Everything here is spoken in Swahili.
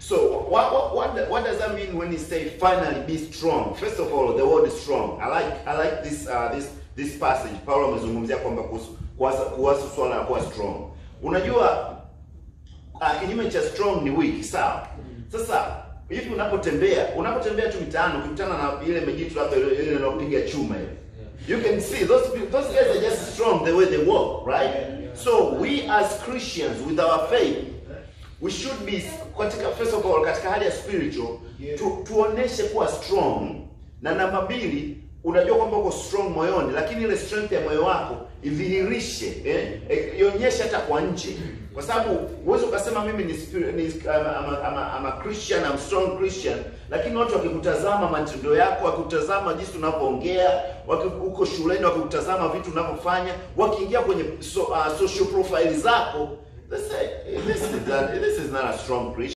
So what, what, what, what does that mean when he say finally be strong? First of all, the word is strong. I like I like this uh, this this passage. Paulo amezungumzia kwamba kuhusu kuhusu kuhusu swala la kuwa strong. Unajua uh, kinyume cha strong ni weak, sawa? Sasa hivi unapotembea, unapotembea tu mitaani ukikutana na ile mejitu labda ile ile inayopiga chuma ile. You can see those people, those guys are just strong the way they walk, right? So we as Christians with our faith we should be katika first of all katika hali ya spiritual tu, tuoneshe kuwa strong na namba mbili unajua kwamba uko strong moyoni lakini ile strength ya moyo wako idhihirishe eh, eh, ionyeshe hata kwa nje kwa sababu huwezi ukasema mimi ni, spirit, ni I'm, I'm, I'm, I'm a Christian I'm strong Christian lakini watu wakikutazama matendo yako wakikutazama jinsi unavyoongea waki- uko shuleni wakikutazama vitu unavyofanya wakiingia kwenye so, uh, social profile zako They say, this is, not, this is not a strong Christian.